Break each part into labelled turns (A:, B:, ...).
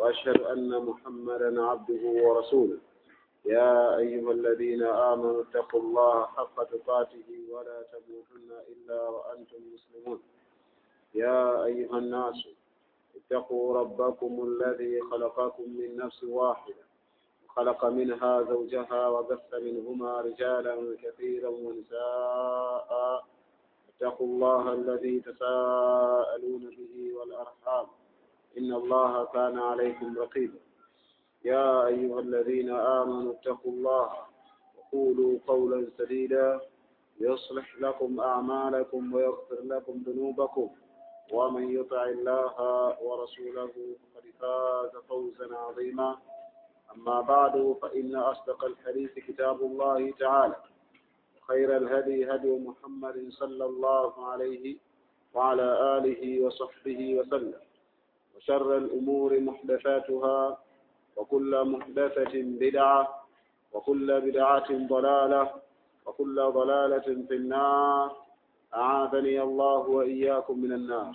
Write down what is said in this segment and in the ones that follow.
A: وأشهد أن محمدا عبده ورسوله يا أيها الذين آمنوا اتقوا الله حق تقاته ولا تموتن إلا وأنتم مسلمون يا أيها الناس اتقوا ربكم الذي خلقكم من نفس واحدة خلق منها زوجها وبث منهما رجالا كثيرا ونساء اتقوا الله الذي تساءلون به والأرحام إن الله كان عليكم رقيبا يا أيها الذين آمنوا اتقوا الله وقولوا قولا سديدا يصلح لكم أعمالكم ويغفر لكم ذنوبكم ومن يطع الله ورسوله فقد فاز فوزا عظيما أما بعد فإن أصدق الحديث كتاب الله تعالى خير الهدي هدي محمد صلى الله عليه وعلى آله وصحبه وسلم وشر الأمور محدثاتها وكل محدثة بدعة وكل بدعة ضلالة وكل ضلالة في النار أعاذني الله وإياكم من النار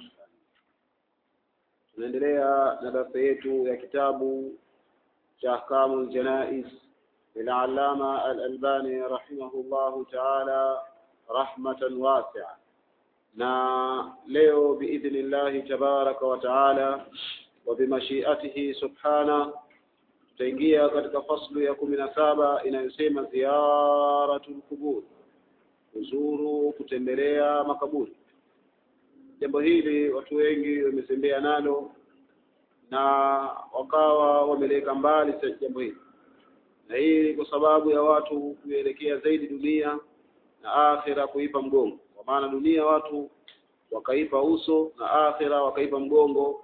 A: tunaendelea na darasa yetu ya kitabu cha ahkamu ljanais للعلامة الألباني رحمه الله تعالى رحمة واسعة na leo biidhni llahi tabaraka wa taala wa bimashiatihi subhana tutaingia katika faslu ya kumi na saba inayosema ziyaratu lqubur kuzuru kutembelea makaburi jambo hili watu wengi wametembea nalo na wakawa wameleka mbali jambo hili na hii kwa sababu ya watu kuelekea zaidi dunia na akhira kuipa mgongo kwa maana dunia watu wakaipa uso na akhira wakaipa mgongo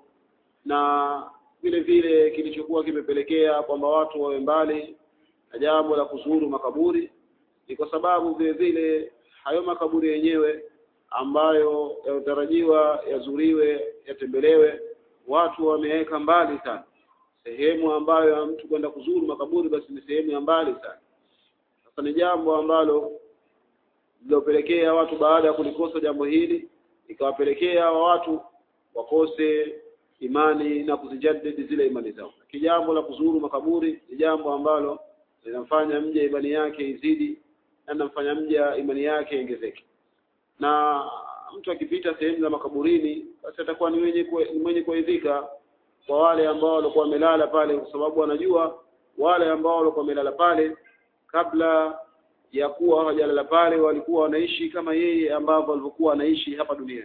A: na vile vile kilichokuwa kimepelekea kwamba watu wawe mbali na jambo la kuzuru makaburi ni kwa sababu vile vile hayo makaburi yenyewe ambayo yanatarajiwa yazuriwe yatembelewe watu wameweka mbali sana sehemu ambayo ya mtu kwenda kuzuru makaburi basi ni sehemu ya mbali sana sasa ni jambo ambalo lilopelekea watu baada ya kulikosa jambo hili ikawapelekea watu wakose imani na kuzijadidi zile imani zao lakini jambo la kuzuru makaburi ni jambo ambalo linamfanya mja imani yake izidi na linamfanya mja imani yake iongezeke na mtu akipita sehemu za makaburini basi atakuwa ni mwenye ni mwenye kuridhika kwa wale ambao walikuwa wamelala pale kwa sababu wanajua wale ambao walikuwa wamelala pale kabla ya kuwa hawajalala pale walikuwa wanaishi kama yeye ambavyo walivyokuwa wanaishi hapa duniani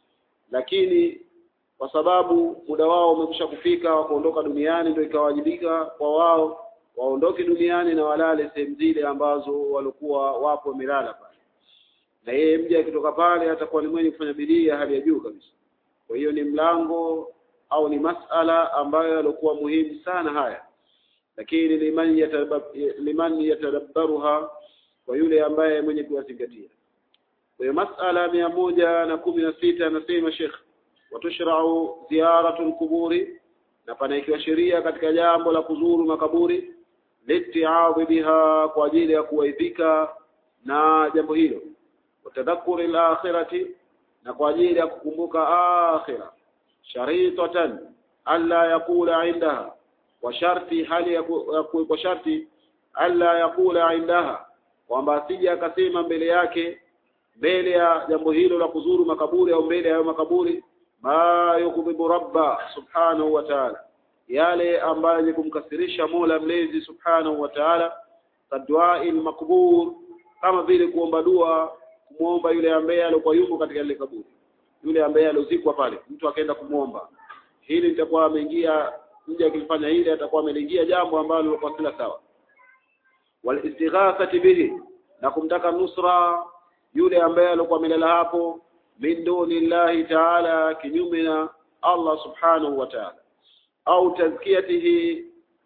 A: lakini kwa sababu muda wao umekwisha kufika wa kuondoka duniani ndio ikawajibika kwa wao waondoke duniani na walale sehemu zile ambazo walikuwa wapo wamelala pale na yeye mja akitoka pale atakuwa ni mwenye kufanya bidii ya hali ya juu kabisa kwa hiyo ni mlango au ni masala ambayo yalikuwa muhimu sana haya lakini liman yatabab, liman yatadabbaruha kwa yule ambaye mwenye kuyazingatia kwa hiyo masala mia moja na kumi na sita anasema Sheikh watushrau ziyaratu lquburi na panaikiwa sheria katika jambo la kuzuru makaburi litiadhi biha kwa ajili ya kuwaidhika na jambo hilo watadhakuri lakhirati na kwa ajili ya kukumbuka akhira sharitatan alla yaqula indaha kwa sharti hali ya kwa sharti alla yaqula indaha kwamba asije akasema mbele yake mbele ya jambo hilo la kuzuru makaburi au mbele ya hayo makaburi ma yukdhibu rabba subhanahu wa ta'ala yale ambayo ni kumkasirisha Mola mlezi subhanahu wa ta'ala kadduai makbur kama vile kuomba dua kumwomba yule ambaye alikuwa yuko katika ile kaburi yule ambaye aliozikwa pale mtu akaenda kumwomba hili litakuwa ameingia mja akifanya hili atakuwa ameingia jambo ambalo lilikuwa sila sawa wal istighathati bihi na kumtaka nusra yule ambaye alikuwa amelala hapo min dunillahi ta'ala kinyume na Allah subhanahu wa ta'ala au tazkiyatihi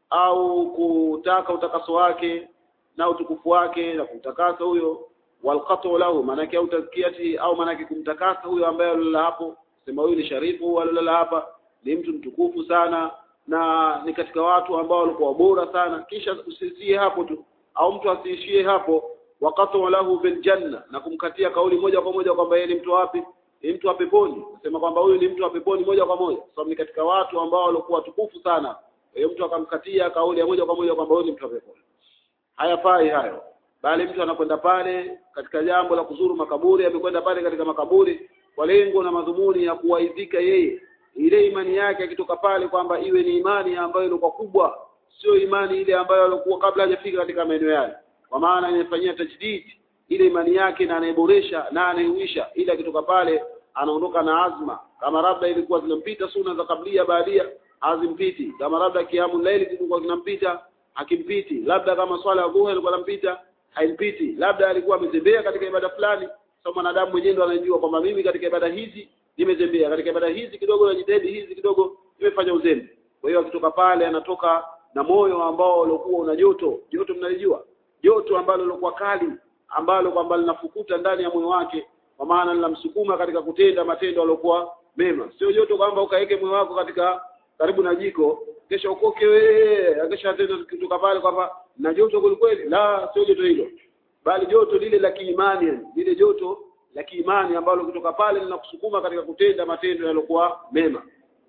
A: au kutaka utakaso wake na utukufu wake na kumtakasa huyo walqatu lahu maanake au tazkiyatihi au maanake kumtakasa huyo ambaye alilala hapo sema huyu ni sharifu alilala hapa ni mtu mtukufu sana na ni katika watu ambao walikuwa bora sana kisha usiishie hapo tu au mtu asiishie hapo waqatu lahu bil janna na kumkatia kauli moja kwa moja kwamba yeye ni mtu wapi ni mtu wa peponi nasema kwamba huyu ni mtu wa peponi moja kwa moja sababu ni katika watu ambao walikuwa tukufu sana hiyo mtu akamkatia kauli ya moja kwa moja kwamba huyu ni mtu wa peponi hayafai hayo bali mtu anakwenda pale katika jambo la kuzuru makaburi amekwenda pale katika makaburi kwa lengo na madhumuni ya kuwaidhika yeye ile imani yake akitoka pale kwamba iwe ni imani ambayo ilikuwa kubwa sio imani ile ambayo alikuwa kabla hajafika katika maeneo yale kwa maana inafanyia tajdid ile imani yake na anaiboresha na anaiuisha ili akitoka pale anaondoka na azma kama labda ilikuwa zinampita suna za kablia baadia hazimpiti kama labda kiamu laili kilikuwa kinampita hakimpiti labda kama swala ya dhuha ilikuwa inampita haimpiti labda alikuwa ametembea katika ibada fulani sasa mwanadamu mwenyewe ndo anajua kwamba mimi katika ibada hizi nimetembea katika ibada hizi kidogo najitahidi hizi kidogo nimefanya uzembe kwa hiyo akitoka pale anatoka na moyo ambao ulikuwa una joto joto mnalijua joto ambalo lilikuwa kali ambalo kwamba linafukuta ndani ya moyo wake kwa maana linamsukuma katika kutenda matendo aliyokuwa mema sio joto kwamba ukaweke moyo wako katika karibu na jiko kesha ukoke wewe kesha tena kutoka pale kwamba na joto kweli la sio joto hilo bali joto lile la kiimani lile joto la kiimani ambalo kutoka pale linakusukuma katika kutenda matendo yaliokuwa mema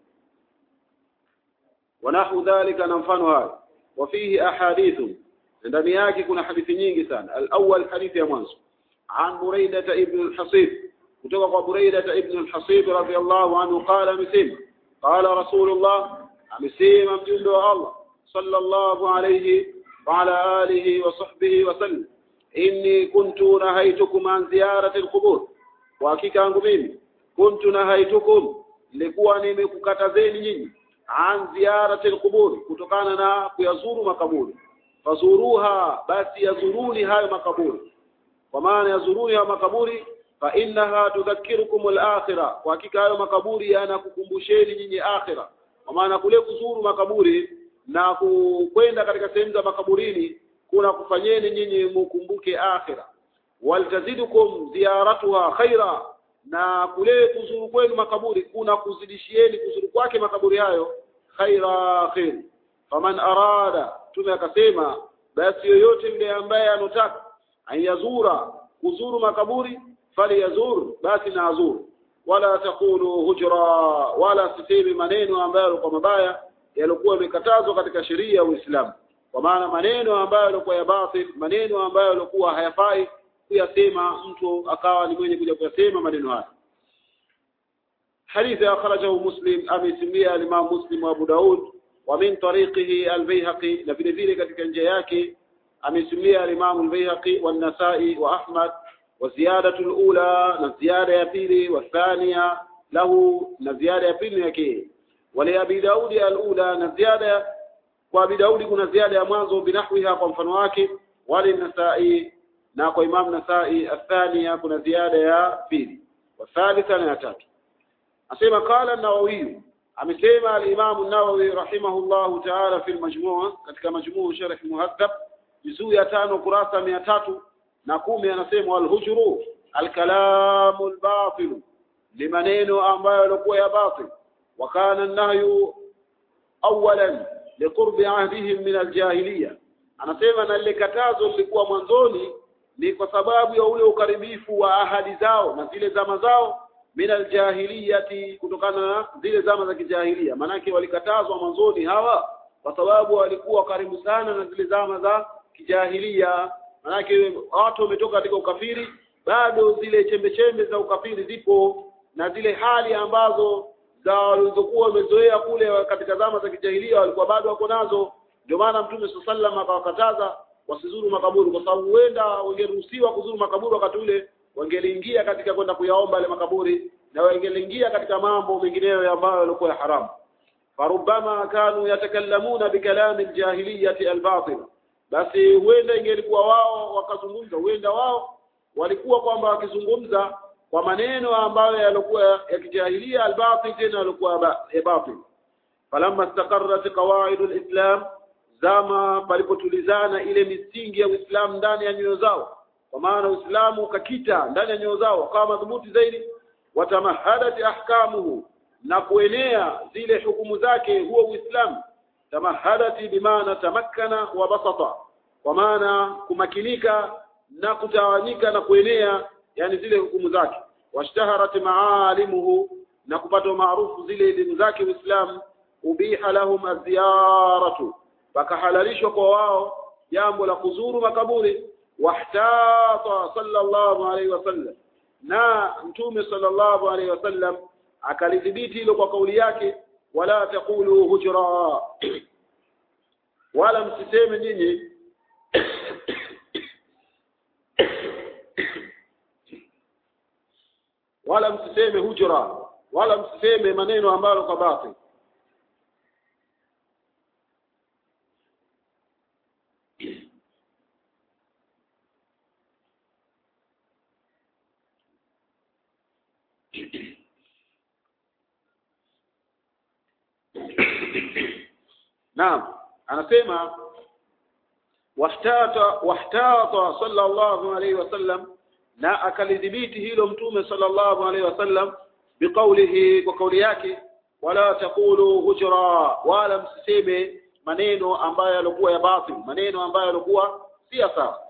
A: wanahu dhalika na mfano hayo wafihi ahadithu ndani yake kuna hadithi nyingi sana al-awwal hadithi ya mwanzo an Buraida ibn al-Hasib kutoka kwa Buraida ibn al-Hasib radhiyallahu anhu qala amesema qala rasulullah amesema mjumbe wa Allah sallallahu alayhi wa ala alihi wa sahbihi wa sallam inni kuntu nahaitukum an ziyarati al-qubur kwa hakika yangu mimi kuntu nahaitukum nilikuwa nimekukatazeni nyinyi an ziyarati al-qubur kutokana na kuyazuru makaburi fazuruha basi yazuruni hayo makaburi kwa maana yazuruni hayo makaburi fa innaha tudhakkirukum al-akhirah kwa hakika hayo makaburi yanakukumbusheni nyinyi akhira kwa maana kule kuzuru makaburi na kwenda katika sehemu za makaburini kuna kufanyeni nyinyi mukumbuke akhira waltazidukum ziyaratuha khaira na kule kuzuru kwenu makaburi kuna kuzidishieni kuzuru kwake makaburi hayo khaira khair faman arada tume akasema basi yoyote yule ambaye anotaka ayazura kuzuru makaburi fali yazur basi na azuru wala takulu hujra wala sisemi maneno ambayo kwa mabaya yalikuwa yamekatazwa katika sheria ya Uislamu kwa maana maneno ambayo yalikuwa ya batil maneno ambayo yalikuwa hayafai kuyasema mtu akawa ni mwenye kuja kuyasema maneno haya حديث أخرجه مسلم أبي سمية الإمام مسلم وأبو داود ومن طريقه البيهقي نفي ذلك katika njia yake amesimlia al-Imam al-Baihaqi والنسائي وأحمد وزيادة الأولى نزيادة ya pili والثانية له نزيادة ya pili yake ولأبي داود الأولى نزيادة وأبي داود kuna ziada ya mwanzo binahwiha kwa mfano wake wali nasai na kwa Imam Nasai athania kuna ziada ya pili wathalitha na ya tatu asema qala an-Nawawi amesema al-Imam an-Nawawi rahimahullahu ta'ala fi al-majmu' katika majmu' sharh muhaddab juzuu ya tano kurasa mia tatu na kumi anasema al-hujru al-kalamu al-batil ni maneno ambayo yalikuwa ya batil wa kana an-nahyu awalan liqurbi ahdihim min al-jahiliya anasema na lile katazo lilikuwa mwanzoni ni kwa sababu ya ule ukaribifu wa ahadi zao na zile zama zao min aljahiliyati kutokana na zile zama za kijahilia manake walikatazwa mwanzoni hawa kwa sababu walikuwa karibu sana na zile zama za kijahilia manake watu wametoka katika ukafiri bado zile chembe chembe za ukafiri zipo na zile hali ambazo za walizokuwa wamezoea kule katika zama za kijahilia walikuwa bado wako nazo ndio maana mtume sallam akawakataza wasizuru makaburi kwa sababu huenda wangeruhusiwa kuzuru makaburi wakati ule wangeliingia katika kwenda kuyaomba yale makaburi na wangeliingia katika mambo mengineyo ambayo yalikuwa ya haramu farubama kanu yatakallamuna bikalami aljahiliyati albatil basi huenda ingelikuwa wao wakazungumza huenda wao walikuwa kwamba wakizungumza kwa maneno ambayo yalikuwa ya kijahilia albatil tena yalikuwa ya batil falamma istaqarrat qawaid alislam zama palipotulizana ile misingi ya Uislamu ndani ya nyoyo zao kwa maana Uislamu ukakita ndani ya nyoyo zao kama madhubuti zaidi watamahadat ahkamuhu na kuenea zile hukumu zake huo Uislamu tamahadati bimaana tamakkana wa basata kwa maana kumakinika na kutawanyika na kuenea yani zile hukumu zake washtaharat maalimuhu na kupata maarufu zile elimu zake Uislamu ubiha lahum aziyaratu pakahalalishwa kwa wao jambo la kuzuru makaburi wahtata sallallahu alaihi wasallam na mtume sallallahu alaihi wasallam akalidhibiti hilo kwa kauli yake wala taqulu hujra wala msiseme nyinyi wala msiseme hujra wala msiseme maneno ambayo kwa batil Naam anasema wahtata wahtata sallallahu alayhi wasallam na akalidhibiti hilo mtume sallallahu alayhi wasallam biqaulihi kwa kauli yake wala taqulu hujra wala msiseme maneno ambayo yalikuwa ya batil maneno ambayo yalikuwa si sawa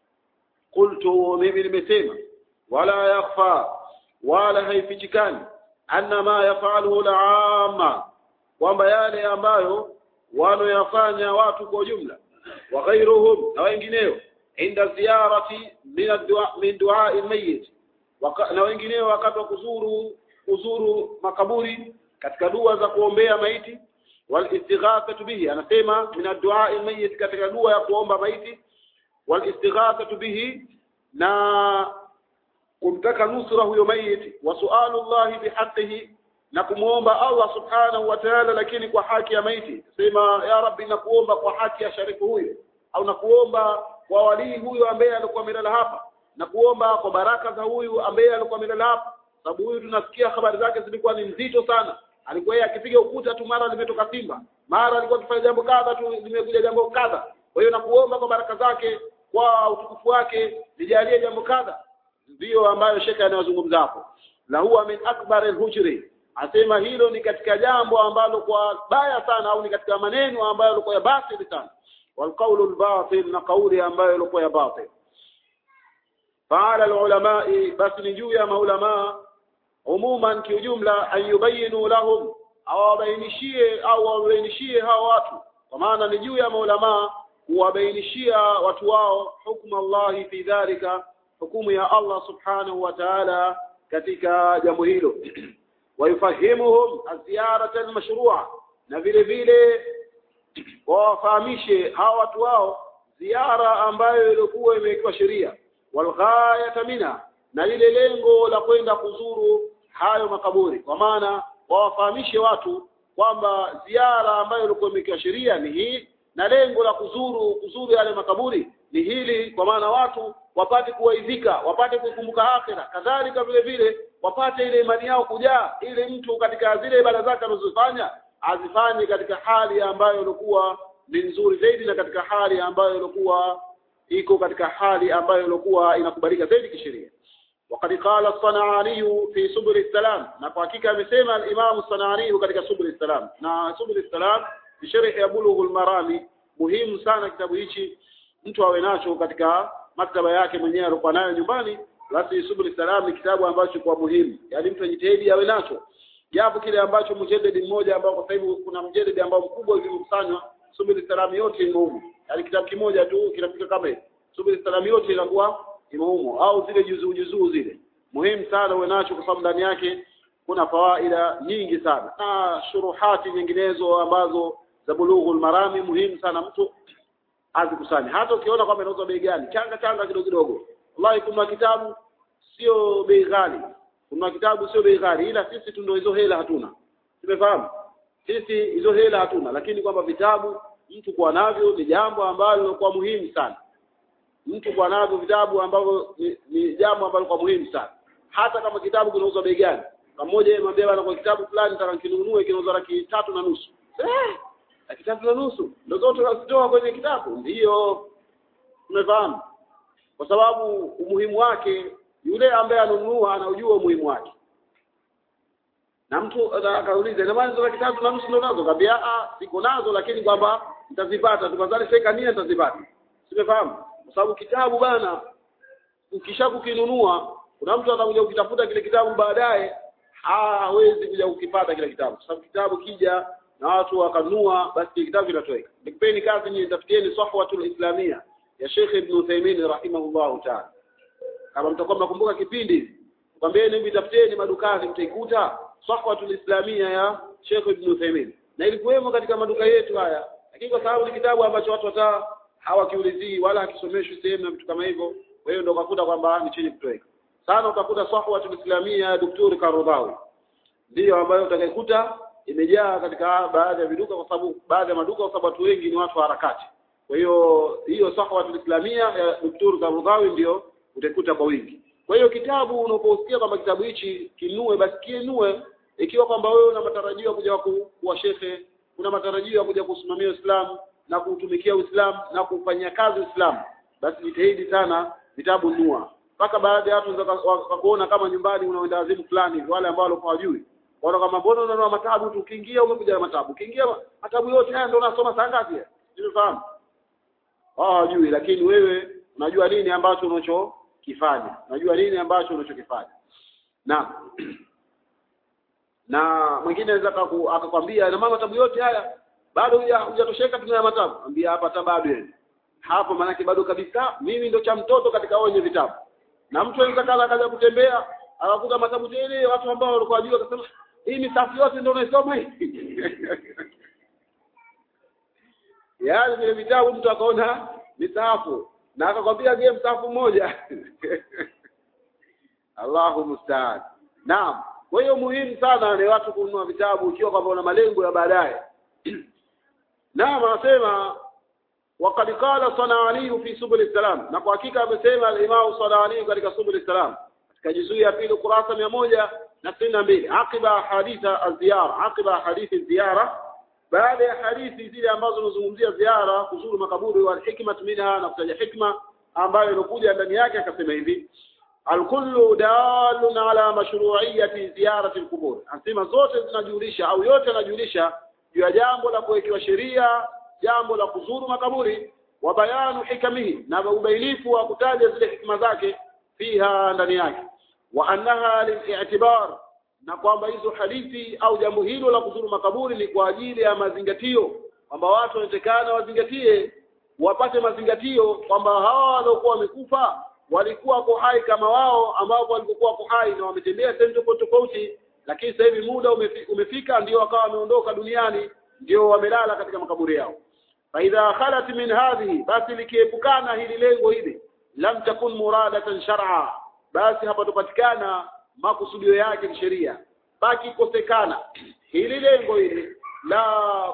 A: qultu mimi nimesema wala yakhfa wala haifichikani anna ma yafaluhu al-amma kwamba yale ambayo wanoyafanya watu kwa jumla wa ghairuhum na wengineo inda ziyarati min du'a al-mayyit na wengineo wakati wa kuzuru kuzuru makaburi katika dua za kuombea maiti wal istighathatu bihi anasema min ad-du'a al-mayyit katika dua ya kuomba maiti wal istighathatu bihi na kumtaka nusra huyo maiti wa su'alu Allah bihaqqihi na kumuomba Allah subhanahu wa ta'ala lakini kwa haki ya maiti sema ya rabbi nakuomba kwa haki ya sharifu huyo au nakuomba kwa walii huyo ambaye alikuwa amelala hapa na kuomba kwa baraka za huyu ambaye alikuwa amelala hapa sababu huyu tunasikia habari zake zilikuwa ni nzito sana alikuwa yeye akipiga ukuta tu mara limetoka simba mara alikuwa akifanya jambo kadha tu limekuja jambo kadha kwa hiyo nakuomba kwa baraka zake kwa utukufu wake nijalie jambo kadha ndiyo ambayo shekha anayozungumza hapo la huwa min akbar al-hujri asema hilo ni katika jambo ambalo kwa baya sana au ni katika maneno ambayo yalikuwa ya batili sana والقول الباطل na kauli ambayo ilikuwa ya batil فعلى العلماء بس نجو يا maulama umuman kiujumla ayubayinu lahum awabainishie au wabainishie hao watu kwa maana ni juu ya maulama kuwabainishia watu wao hukumu Allah fi dhalika hukumu ya Allah subhanahu wa ta'ala katika jambo hilo wayufahimuhum aziyarata almashrua na vile vile wawafahamishe hawa watu wao ziara ambayo ilikuwa imewekewa sheria walghayata mina na lile lengo la kwenda kuzuru hayo makaburi kwa maana wawafahamishe watu kwamba ziara ambayo ilikuwa imewekewa sheria ni hii na lengo la kuzuru kuzuru yale makaburi ni hili kwa maana watu wapate kuwaidhika wapate kukumbuka akhira kadhalika vile vile wapate ile imani yao kujaa ili mtu katika zile ibada zake anazofanya azifanye katika hali ambayo ilikuwa ni nzuri zaidi na katika hali ambayo ilikuwa iko katika hali ambayo ilikuwa inakubalika zaidi kisheria وقد قال الصنعاني في سبل السلام na kwa hakika amesema al-Imam الصنعاني katika سبل السلام na سبل السلام ni sharh ya Bulughul Marami muhimu sana kitabu hichi mtu awe nacho katika maktaba yake mwenyewe alikuwa nayo nyumbani basi Subul Salam ni kitabu ambacho kwa muhimu yaani mtu ajitahidi awe nacho japo kile ambacho mjadidi mmoja ambao kwa sasa hivi kuna mjadidi ambao mkubwa ulikusanywa Subul Salam yote imo humo yaani kitabu kimoja tu kinafika kama hivi Subul Salam yote inakuwa imo humo au zile juzuu juzuu zile muhimu sana uwe nacho kwa sababu ndani yake kuna fawaida nyingi sana na shuruhati nyinginezo ambazo za bulughul marami muhimu sana mtu azikusanye hata ukiona kwamba inauzwa bei gani changa changa kidogo kidogo wallahi kuna kitabu sio bei ghali kuna kitabu sio bei ghali ila sisi tu ndio hizo hela hatuna tumefahamu sisi hizo hela hatuna lakini kwamba vitabu mtu kuwa navyo ni jambo ambalo kwa muhimu sana mtu kuwa navyo vitabu ambavyo ni, ni jambo ambalo kwa muhimu sana hata kama kitabu kinauzwa bei gani kama mmoja yeye mwambie bana kwa kitabu fulani nataka kinunue kinauzwa laki tatu na nusu eh laki tatu na nusu ndio zote unazitoa kwenye kitabu ndiyo umefahamu kwa sababu umuhimu wake yule ambaye anunua anaujua umuhimu wake na mtu akauliza ina maana hizo laki tatu na nusu ndio nazo kaambia ah siko nazo lakini kwamba nitazipata tukazali seka nia nitazipata simefahamu kwa sababu kitabu bana ukisha kukinunua kuna mtu atakuja kukitafuta kile kitabu baadaye hawezi kuja kukipata kile kitabu kwa sababu kitabu kija na watu wakanua basi kitabu kinatoweka nikipeni kazi nyinyi tafutieni sahwatul islamia ya Sheikh Ibn Uthaymeen rahimahullahu ta'ala kama mtakuwa mnakumbuka kipindi kwambieni hivi tafutieni madukani mtaikuta sahwatul islamia ya Sheikh Ibn Uthaymeen na ilikuwemo katika maduka yetu haya lakini kwa sababu ni kitabu ambacho watu hata hawakiulizii wala hakisomeshwi sehemu na vitu kama hivyo kwa hiyo ndio ukakuta kwamba ni chenye kutoweka sana utakuta sahwatul islamia ya Daktari Karudhawi ndiyo ambayo utakaikuta imejaa katika baadhi ya viduka kwa sababu baadhi ya maduka kwa sababu watu wengi ni watu wa harakati kwa hiyo hiyo sahwatul islamia ya Daktari Karudhawi ndio utaikuta kwa wingi kwa hiyo kitabu unaposikia kwamba kitabu hichi kinue basi kinue ikiwa kwamba wewe una matarajio ya kuja kuwa shekhe una matarajio ya kuja kusimamia Uislamu na kuutumikia Uislamu na kufanyia kazi Uislamu basi jitahidi sana vitabu nua mpaka baadhi ya watu wakakuona kama nyumbani unaenda wazimu fulani wale ambao walikuwa hawajui waona kama mbona unanua matabu tu ukiingia umekuja na matabu ukiingia matabu yote haya ndio unasoma saa ngapi unafahamu wao hawajui lakini wewe unajua nini ambacho unachokifanya unajua nini ambacho unachokifanya na na mwingine anaweza akakwambia na mama matabu yote haya bado hujatosheka tuna matabu ambia hapa hata bado yani hapo maanake bado kabisa mimi ndo cha mtoto katika wenye vitabu na mtu anaweza kala akaja kutembea akakuta matabu tele watu ambao walikuwa wajua akasema hii misafu yote ndio unaisoma hii yaani vile vitabu mtu akaona misafu na akakwambia gie msafu mmoja Allahu musta'an naam kwa hiyo muhimu sana ni watu kununua vitabu ikiwa kwamba una malengo ya baadaye naam anasema وقد قال صنعاني في سبل السلام na kwa hakika amesema al-Imam Sanani katika Subul Salam katika juzuu ya pili kurasa mia moja na sitini na mbili aqiba haditha az-ziyara aqiba hadithi ziyara baada ya hadithi zile ambazo zinazungumzia ziara kuzuru makaburi wal hikmat minha na kutaja hikma ambayo ilikuja ndani yake akasema hivi alkullu dalun ala mashru'iyyati ziyarati al-qubur anasema zote zinajulisha au yote yanajulisha juu ya jambo la kuwekewa sheria jambo la kuzuru makaburi wa bayanu hikamihi na ubainifu wa kutaja zile hikma zake fiha ndani yake wa annaha lil'tibar na kwamba hizo hadithi au jambo hilo la kuzuru makaburi ni kwa ajili ya mazingatio kwamba watu wanatekana wazingatie wapate mazingatio kwamba hawa waliokuwa wamekufa walikuwa wako hai kama wao ambao walikuwa wako hai na wametembea sehemu tofauti tofauti lakini sasa hivi muda umefika ndio wakawa wameondoka duniani ndio wamelala katika makaburi yao فإذا خلت من هذه basi likiepukana hili lengo hili lam takun muradatan shar'a basi hapatopatikana makusudio yake kisheria baki kosekana hili lengo hili la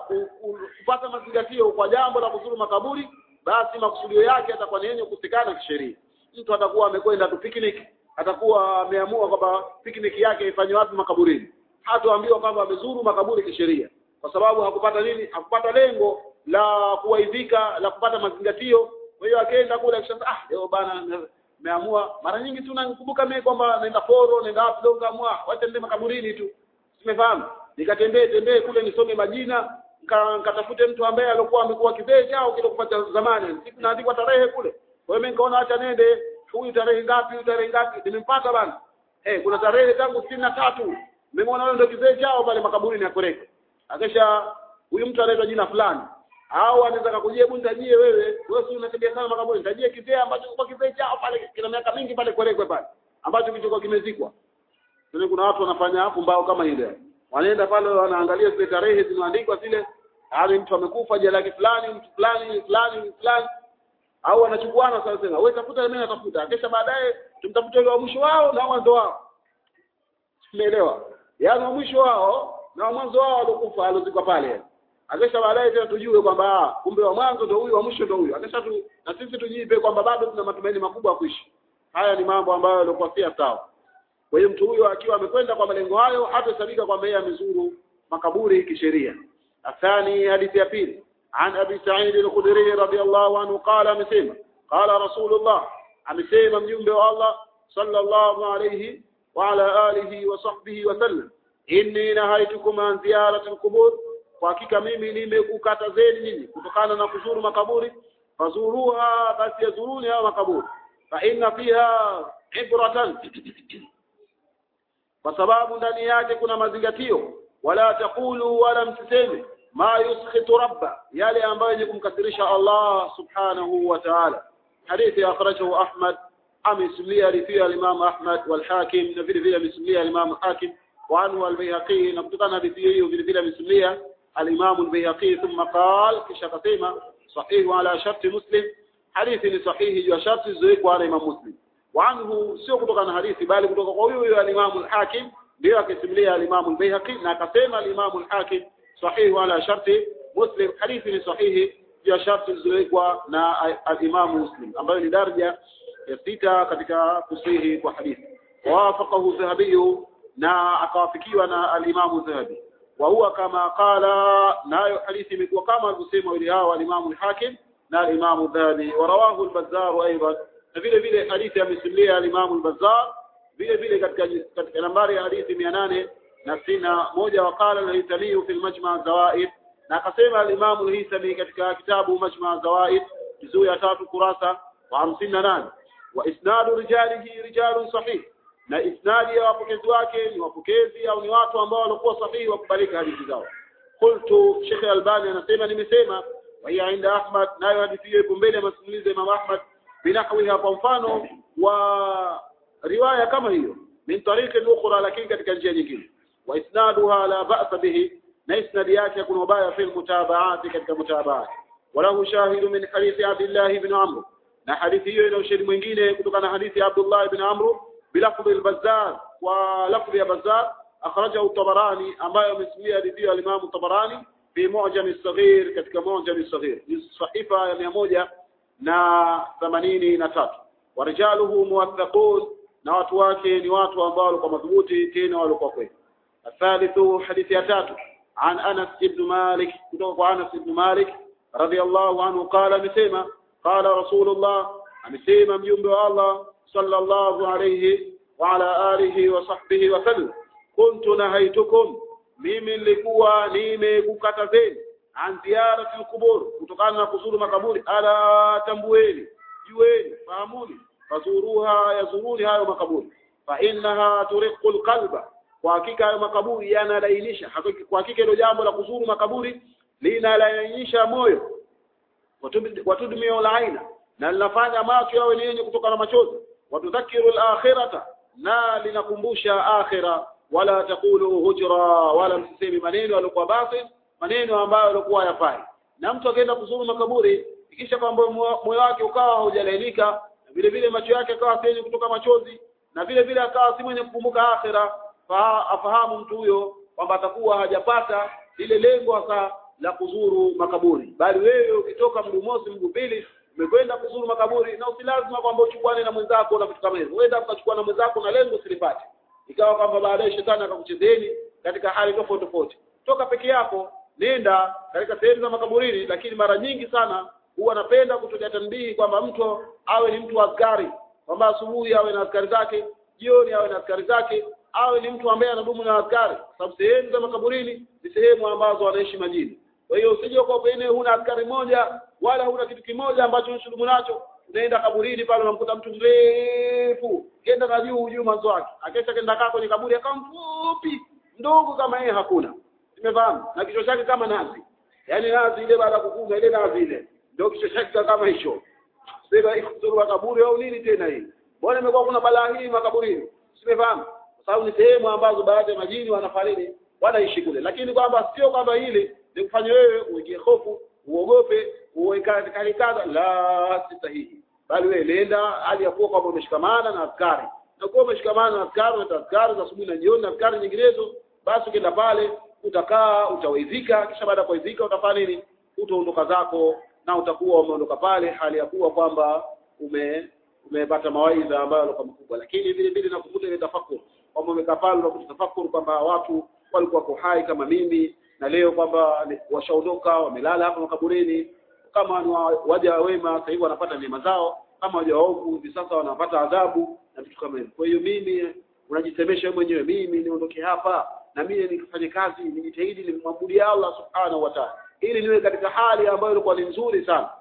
A: kupata mazingatio kwa jambo la kuzuru makaburi basi makusudio yake atakuwa ni yenye kukosekana kisheria mtu atakuwa amekwenda tu picnic atakuwa ameamua kwamba picnic yake ifanywe wapi makaburini hatoambiwa kwamba amezuru makaburi kisheria kwa sababu hakupata nini hakupata lengo la kuwaidhika la kupata mazingatio kwa hiyo akaenda kule akisema ah leo bana nimeamua mara nyingi tu nakumbuka mimi kwamba naenda foro naenda wapi leo kaamua wacha nende makaburini tu simefahamu nikatembee tembee kule nisome majina nikatafute mtu ambaye alikuwa amekuwa kizee chao kile kupata zamani siku naandikwa tarehe kule kwa hiyo mimi nikaona acha nende huyu tarehe ngapi huyu tarehe ngapi nimempata bana eh kuna tarehe tangu sitini na tatu nimemwona wewe ndio kizee chao pale makaburini ya Koreko akisha huyu mtu anaitwa jina fulani au anaweza kukujia hebu nitajie wewe wewe si unatembea sana makaburi nitajie kizee ambacho kwa kizee chao pale kina miaka mingi pale Korekwe pale ambacho kilichokuwa kimezikwa Sasa kuna watu wanafanya hapo mbao kama ile wanaenda pale wanaangalia zile tarehe zinaandikwa zile hali mtu amekufa jina lake fulani mtu fulani fulani fulani au wanachukuana sasa sema wewe tafuta mimi natafuta kisha baadaye tumtafuta yule wa mwisho wao na mwanzo wao umeelewa yaani wa mwisho wao na mwanzo wao walikufa alozikwa pale akisha baadaye tena tujue kwamba kumbe wa mwanzo ndio huyu wa mwisho ndio huyu akisha tu, na sisi tujipe kwamba bado tuna matumaini makubwa ya kuishi haya ni mambo ambayo yalikuwa si sawa kwa hiyo mtu huyo akiwa amekwenda kwa malengo hayo hatahesabika kwamba yeye amezuru makaburi kisheria athani hadithi ya pili عن أبي سعيد الخدري رضي الله عنه قال مسيما قال رسول الله أمسيما من ينبع الله صلى الله عليه وعلى آله وصحبه وسلم إني نهيتكم عن زيارة القبور وحقيقة mimi nimekukatazeni nyinyi kutokana na kuzuru makaburi fazuruha basi yazuruni hao makaburi fa inna fiha ibratan kwa sababu ndani yake kuna mazingatio wala takulu wala msiseme ma yuskhitu rabba yale ambayo yenye kumkasirisha Allah subhanahu wa ta'ala hadithi akhrajahu Ahmad amesimulia hadithi al-Imam Ahmad wal Hakim na vile vile amesimulia al-Imam Hakim wa anhu al-Baihaqi na kutokana na hadithi hiyo vile vile amesimulia al-Imam al-Baihaqi thumma qala kisha akasema sahihu ala sharti Muslim hadithi ni sahihi juu ya sharti zilizowekwa na Imam Muslim wa anhu sio kutoka na hadithi bali kutoka kwa huyo huyo al-Imam al-Hakim ndio akisimulia al-Imam al-Baihaqi na akasema al-Imam al-Hakim sahihu ala sharti Muslim hadithi ni sahihi juu ya sharti zilizowekwa na al-Imam Muslim ambayo ni daraja ya sita katika kusihi kwa hadithi wafaqahu Dhahabi na akawafikiwa na al-Imam Dhahabi wa huwa kama qala nayo hadithi imekuwa kama alivyosema wale hao al-Imam al-Hakim na al-Imam Dhahabi wa rawahu al-Bazzar aidan na vile vile hadithi amesimulia al-Imam al-Bazzar vile vile katika katika nambari ya hadithi 800 na sina moja waqala al-Haythami fi al-Majma' zawaid na akasema al-Imam al-Haythami katika kitabu Majma' zawaid juzuu ya tatu kurasa wa 58 wa isnadu rijalihi rijalun sahih na isnadi ya wapokezi wake ni wapokezi au ni watu ambao walikuwa sahihi wakubalika hadithi zao qultu Sheikh Albani anasema nimesema wa hiya inda Ahmad nayo hadithi hiyo ipo mbele ya masimulizi ya Imam Ahmad binahwiha kwa mfano wa riwaya kama hiyo min tariqi ukhra lakini katika njia nyingine wa isnaduha la ba'sa bihi na isnadi yake kuna ubaya fi mutabaati katika mutabaati walahu shahidu min hadithi Abdullah ibn Amr na hadithi hiyo ina ushahidi mwingine kutokana na hadithi ya Abdullah ibn Amr bilafdhi al-Bazzar wa lafdhi ya Bazzar akhrajahu Tabarani ambayo amesimulia hadithi ya Imam Tabarani fi Mu'jam as-Saghir katika Mu'jam as-Saghir ni sahifa ya mia moja na themanini na tatu warijaluhu muwaththaqun na watu wake ni watu ambao walikuwa madhubuti tena walikuwa kweli athalithu hadithi ya tatu عن أنس بن مالك كتب أنس بن مالك رضي الله عنه قال مسيما قال رسول الله مسيما مجنب الله صلى الله عليه وعلى آله وصحبه وسلم كنت نهيتكم mimi nilikuwa nimekukatazeni an ziyarati alqubur kutokana na kuzuru makaburi ala tambueni jueni fahamuni fazuruha yazuruni hayo makaburi fa innaha turiqu alqalba kwa hakika hayo makaburi yanalainisha kwa hakika hilo jambo la kuzuru makaburi linalainisha moyo watudmio la aina na linafanya macho yawe ni yenye kutoka na machozi watudhakiru al-akhirata na linakumbusha akhira wala takulu hujra wala msisemi maneno yaliokuwa batil maneno ambayo yalikuwa yafai na mtu akaenda kuzuru makaburi ikisha kwamba moyo wake ukawa haujalainika na vile vile macho yake akawa si kutoka machozi na vile vile akawa si mwenye kukumbuka akhira fa afahamu mtu huyo kwamba atakuwa hajapata lile lengo hasa la kuzuru makaburi bali wewe ukitoka mguu mosi mguu pili umekwenda kuzuru makaburi na usi lazima kwamba uchukuane na mwenzako na vitu kama hivyo uenda ukachukua na mwenzako na lengo usilipate ikawa kwamba baadaye shetani akakuchezeni katika hali tofauti tofauti toka peke yako nenda katika sehemu za makaburini lakini mara nyingi sana huwa napenda kutoja tanbihi kwamba mtu awe ni mtu wa askari kwamba asubuhi awe na askari zake jioni awe na askari zake awe ni mtu ambaye anadumu na askari sababu sehemu za makaburini ni sehemu ambazo wanaishi majini kwa hiyo usije kwa pene huna askari moja wala huna kitu kimoja ambacho unashughulu nacho unaenda kaburini pale unamkuta mtu mrefu kenda na juu juu mwanzo wake akesha kenda kaa kwenye kaburi akawa mfupi ndogo kama yeye hakuna nimefahamu na kichwa chake kama nazi yaani nazi ile baada ya kufunga ile nazi ile ndio kichwa chake kama hicho sema ikuzuru makaburi au nini tena hii mbona imekuwa kuna balaa hii makaburini simefahamu kwa sababu ni sehemu ambazo baadhi ya majini wanafariki wanaishi kule lakini kwamba sio kwamba hili ni kufanya wewe uingie hofu uogope uwekane kadha la si sahihi bali wewe nenda hali ya kuwa kwamba umeshikamana na askari na kuwa umeshikamana na askari na askari za asubuhi na jioni na askari nyinginezo basi ukienda pale utakaa utawaidhika kisha baada ya kuidhika utafanya nini utaondoka zako na utakuwa umeondoka pale hali ya kuwa kwamba ume umepata mawaidha ambayo yalikuwa makubwa lakini vile vile nakukuta ile tafakuri kwamba umekaa pale unakuta tafakuri kwamba watu walikuwa wako hai kama mimi na leo kwamba washaondoka wamelala hapa makaburini kama ni waja wema sasa hivi wanapata neema zao kama waja waovu hivi sasa wanapata adhabu na vitu kama hivyo kwa hiyo mimi unajisemesha wewe mwenyewe mimi niondoke hapa na mimi nifanye kazi nijitahidi nimwabudie Allah subhanahu wa ta'ala ili niwe katika hali ambayo ilikuwa ni nzuri sana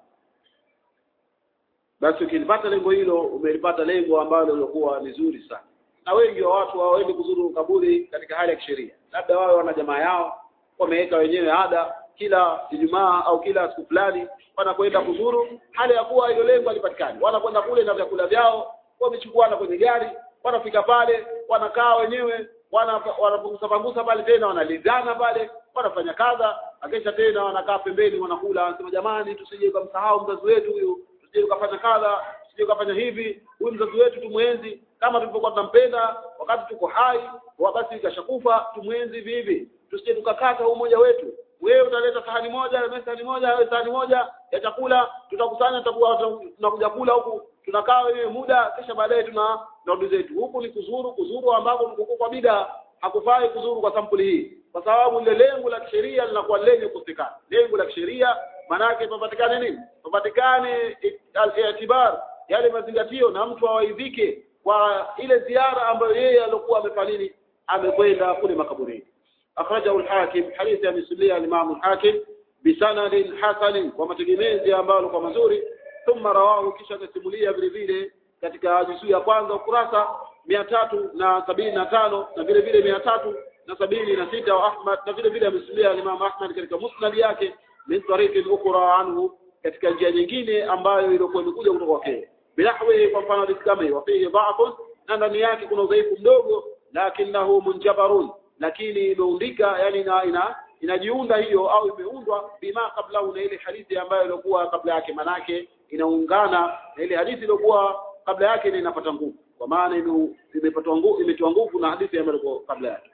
A: basi ukilipata lengo hilo umelipata lengo ambalo lilikuwa ni zuri sana na wengi wa watu hawaendi kuzuru kaburi katika hali ya kisheria labda wao wana jamaa yao wameweka wenyewe ada kila Ijumaa au kila siku fulani wanakwenda kuzuru hali ya kuwa hilo lengo halipatikani wanakwenda kule na vyakula vyao wamechukuana kwenye gari wanafika pale wanakaa wenyewe wanapunguza pangusa pale tena wanalizana pale wanafanya kadha akisha tena wanakaa pembeni wanakula wanasema jamani tusije kumsahau mzazi wetu huyu tusije ukafanya kadha tusije ukafanya hivi huyu mzazi wetu tumwenzi kama tulivyokuwa tunampenda wakati tuko hai wakati ikashakufa tumwenzi hivi hivi tusije tukakata umoja wetu wewe utaleta sahani moja na sahani moja wewe sahani moja ya chakula tutakusanya tutakuwa tunakuja kula huku tunakaa wenyewe muda kisha baadaye tuna ndugu zetu huku ni kuzuru kuzuru ambako mkuku kwa bida hakufai kuzuru kwa sampuli hii kwa sababu ile lengo la kisheria linakuwa lenye kukosekana lengo la kisheria manake papatikane nini papatikane al-i'tibar yale mazingatio na mtu awaidhike kwa ile ziara ambayo yeye alikuwa amefanya nini amekwenda kule makaburini akhrajahu al-hakim hadithi ya misulia al-imam al-hakim bisanadin hasan kwa mategemezi ambayo kwa mazuri thumma rawahu kisha akasimulia vile vile katika juzuu ya kwanza ukurasa mia tatu na sabini na tano na vile vile mia tatu na sabini na sita wa Ahmad na vile vile amesimulia Imam Ahmad katika musnad yake min tariqin ukhra anhu katika njia nyingine ambayo ilikuwa imekuja kutoka kwake bilahwi kwa mfano hadithi kama hiyo fihi dha'fun na ndani yake kuna udhaifu mdogo lakinahu munjabarun lakini imeundika yani ina, ina inajiunda hiyo au imeundwa bima kabla na ile hadithi ambayo ilikuwa kabla yake manake inaungana na ile hadithi iliyokuwa kabla yake na inapata nguvu kwa maana imepata nguvu imetoa nguvu na hadithi ambayo ilikuwa kabla yake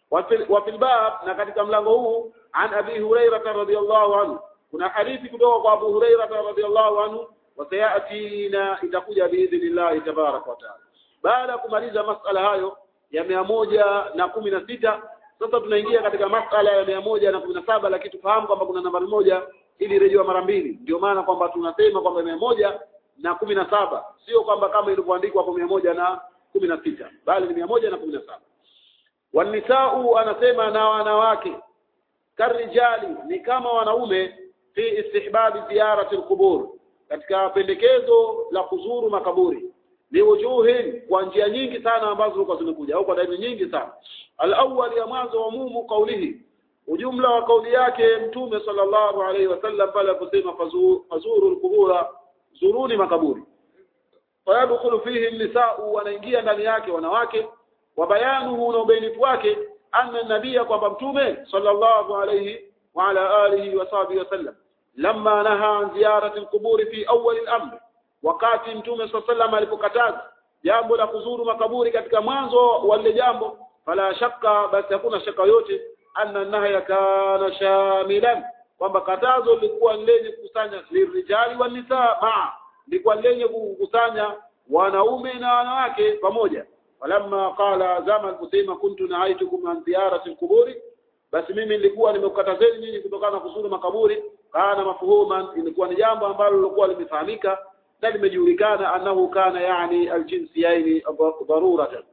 A: wa fil bab na katika mlango huu an abi hurairah radhiyallahu anhu kuna hadithi kutoka kwa abu hurairah radhiyallahu anhu wasayatina itakuja biidhnillah tabarak wa taala baada ya kumaliza masala hayo ya mia moja na kumi na sita sasa tunaingia katika masala ya mia moja na kumi na saba lakini tufahamu kwamba kuna nambari moja ili rejewa mara mbili ndio maana kwamba tunasema kwamba mia moja na kumi na saba sio kwamba kama ilivyoandikwa kwa mia moja na kumi na sita bali ni mia moja na kumi na saba wanisau anasema na wanawake karijali ni kama wanaume fi istihbabi ziyarati alqubur katika pendekezo la kuzuru makaburi liwujuhin kwa njia nyingi sana ambazo zilikuwa zimekuja au kwa dalili nyingi sana al-awwal ya mwanzo wa mumu kaulihi ujumla wa kauli yake mtume sallallahu alaihi wasallam pale aliposema fazuru, fazuru al-qubura zuruni makaburi fayadkhulu fihi an-nisa'u wanaingia ndani yake wanawake wa bayanuhu na ubainifu wake anna nabia kwamba mtume sallallahu alaihi wa ala alihi wa sahbihi wasallam lamma naha an ziyarati al-quburi fi awwal al-amr wakati mtume sallallahu alipokataza jambo la kuzuru makaburi katika mwanzo wa lile jambo fala shakka basi hakuna shaka yote anna nahya kana shamilan kwamba katazo lilikuwa lenye kukusanya lirijali wa nisaa maa lilikuwa lenye kukusanya wanaume na wanawake pamoja falamma qala zama kusema kuntu naaitukum an ziyarati alquburi basi mimi nilikuwa nimekukatazeni nyinyi kutokana na kuzuru makaburi kana mafhuman ilikuwa ni jambo ambalo lilikuwa limefahamika na limejulikana annahu kana yani aljinsiyaini daruratan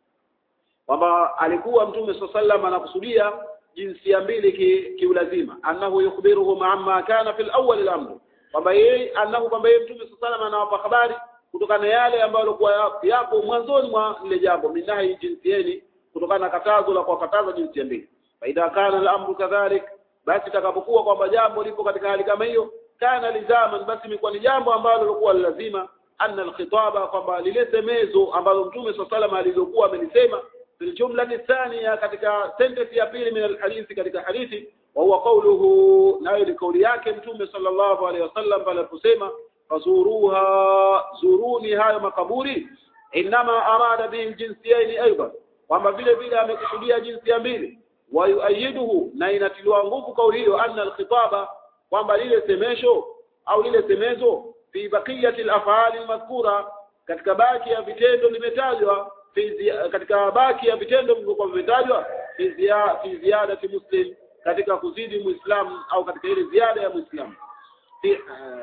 A: kwamba alikuwa mtume sallallahu anakusudia jinsia mbili kiulazima ki annahu yukhbiruhum amma kana fil awwal al-amr kwamba yeye annahu kwamba yeye mtume sallallahu anawapa habari kutokana na yale ambayo yalikuwa yapo mwanzoni mwa lile jambo minahi jinsieni kutokana na katazo la kuwakataza jinsia mbili faida kana al-amru kadhalik basi takapokuwa kwamba jambo lipo katika hali kama hiyo kana lizaman basi imekuwa ni jambo ambalo lilikuwa lazima anna alkhitaba kwamba lile semezo ambalo mtume sallallahu alilokuwa amelisema fil jumla thania katika sentence ya pili min alhadithi katika hadithi wa huwa qawluhu nayo ni kauli yake mtume sallallahu alaihi wasallam pale aliposema fazuruha zuruni hayo makaburi inma arada bihi jinsiyaini aidan kwamba vile vile amekusudia jinsia mbili wa yuayiduhu na inatiliwa nguvu kauli hiyo anna alkhitaba kwamba lile semesho au lile semezo fi baqiyati al-af'ali al-madhkura katika baki ya vitendo limetajwa katika baki ya vitendo vilivyokuwa vimetajwa fi ziya, fi ziyadati muslim katika kuzidi muislamu au katika ile ziada ya muislamu fi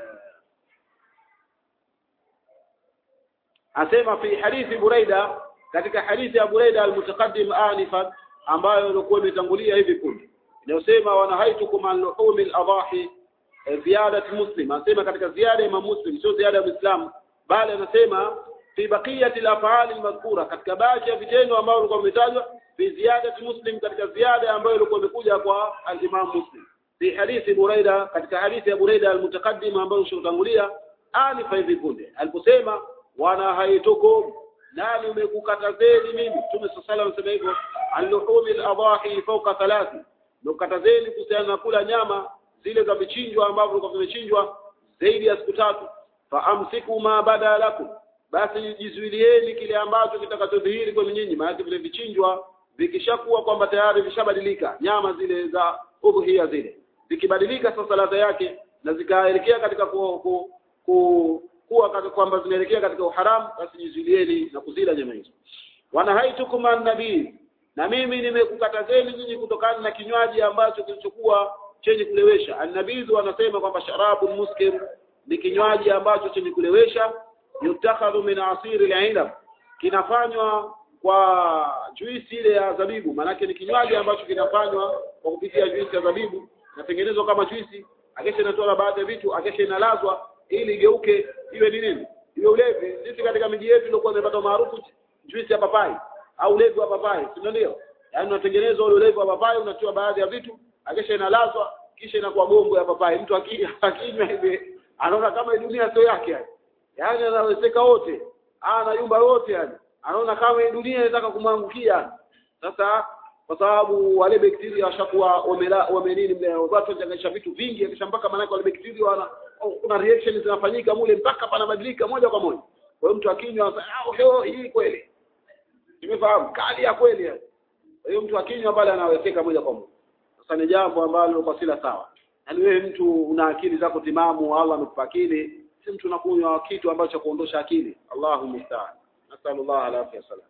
A: asema fi hadithi buraida katika hadithi ya buraida al-mutaqaddim anifan ambayo ilikuwa imetangulia hivi punde inayosema wanahaitukum an luhumi al-adahi ziyadat muslim anasema katika ziada ya muslim sio ziada ya muislamu bali anasema fi baqiyati al-af'al al-madhkura katika baadhi ya vitendo ambavyo vilikuwa vimetajwa fi ziyadat muslim katika ziada ambayo ilikuwa imekuja kwa al-imam muslim fi hadithi Buraida katika hadithi ya Buraida almutaqaddim ambayo ushotangulia anifa hivi punde aliposema wana haitukum nani umekukatazeni mimi Mtume sallallahu alayhi wasallam hivyo aluhumi al-adahi fawqa thalathi nukatazeni kuhusiana na kula nyama zile za vichinjwa ambavyo vilikuwa vimechinjwa zaidi ya siku tatu fa amsiku ma bada lakum basi jizuilieni kile ambacho kitakachodhihiri kwenu nyinyi maana vile vichinjwa vikishakuwa kwamba tayari vishabadilika nyama zile za udhuhia zile zikibadilika sasa ladha yake na zikaelekea katika ku, ku, ku, kuwa kwamba zinaelekea katika uharamu basi jizuilieni na kuzila nyama hizo wanahaitukum an-nabii na mimi nimekukatazeni nyinyi kutokana na kinywaji ambacho kilichokuwa chenye kulewesha annabidhu anasema kwamba sharabu muskir ni kinywaji ambacho chenye kulewesha yutakhadhu min asiri al-inab kinafanywa kwa juisi ile ya zabibu maanake ni kinywaji ambacho kinafanywa kwa kupitia juisi ya zabibu inatengenezwa kama juisi akesha inatoa baadhi ya vitu akesha inalazwa ili igeuke iwe ni nini iwe ulevi sisi katika miji yetu ilikuwa imepata maarufu juisi ya papai au ulevi wa papai si ndio yaani unatengenezwa ule ulevi wa papai unatiwa baadhi ya vitu akisha inalazwa kisha inakuwa gongo ya papai mtu akinywa hivi anaona kama dunia sio yake yani yaani anawezeka wote ana yumba wote yani anaona kama dunia inataka kumwangukia sasa kwa sababu wale bakteria washakuwa wamenini mle watu wanachanganisha vitu vingi kisha mpaka maana wale bakteria wana kuna reaction zinafanyika mule mpaka panabadilika moja kwa moja kwa hiyo mtu akinywa ah hii kweli Tumefahamu kali ya kweli yani. Kwa hiyo mtu akinywa pale anawekeka moja kwa moja. Sasa ni jambo ambalo kwa sila sawa. Yaani wewe mtu una akili zako timamu, Allah amekupa akili, si mtu unakunywa kitu ambacho kuondosha akili. Allahu musta'an. Nasallallahu alaihi wasallam.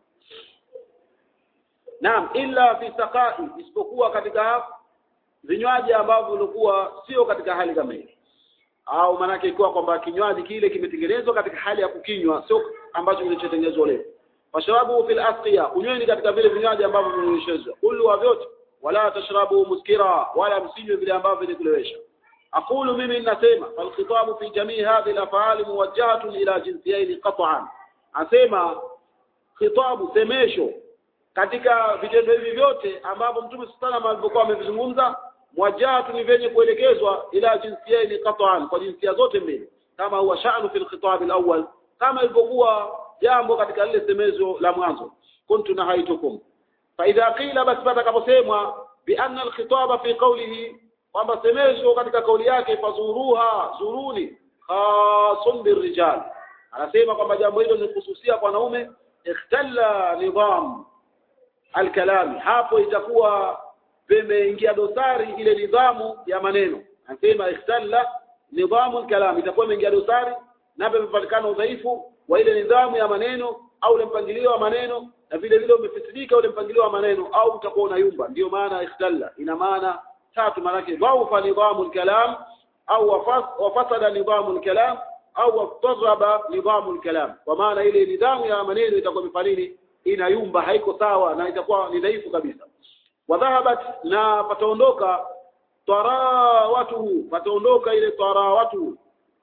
A: Naam, illa fi saqai, isipokuwa katika vinywaji ambavyo vilikuwa sio katika hali kama hii. Au maanake ikiwa kwamba kinywaji kile kimetengenezwa katika hali ya kukinywa, sio ambacho kilichotengenezwa leo fashrabu fil asqiya kunyweni katika vile vinywaji ambavyo vimenyeshezwa kullu wa vyote wala tashrabu muskira wala msinywe vile ambavyo ni kulewesha aqulu mimi ninasema fal khitabu fi jamii hadhihi al muwajjahatun ila jinsiyaini qat'an asema khitabu semesho katika vitendo hivi vyote ambavyo mtume sallallahu alivyokuwa amevizungumza muwajjahatun ni vyenye kuelekezwa ila jinsiyaini qat'an kwa jinsia zote mbili kama huwa sha'nu fil khitab al-awwal kama ilivyokuwa jambo katika lile semezo la mwanzo kuntu nahaitukum fa idha qila bas patakaposemwa bi anna alkhitaba fi qawlihi kwamba semezo katika kauli yake fazuruha zuruni khasun birrijal anasema kwamba jambo hilo ni kuhususia kwa wanaume ikhtalla nidham alkalami hapo itakuwa pemeingia dosari ile nidhamu ya maneno anasema ikhtalla nidhamu alkalam itakuwa imeingia dosari na pamepatikana udhaifu wa ile nidhamu ya maneno au ule mpangilio wa maneno na vile vile umefisidika ule mpangilio wa maneno au utakuwa unayumba ndio maana ikhtalla ina maana tatu maana yake dhaufa nidhamu kalam au wafasada nidhamu kalam au wataraba nidhamu kalam kwa maana ile nidhamu ya maneno itakuwa mifanini inayumba haiko sawa na itakuwa ni dhaifu kabisa wadhahabat na pataondoka tarawatuhu pataondoka ile tarawatuhu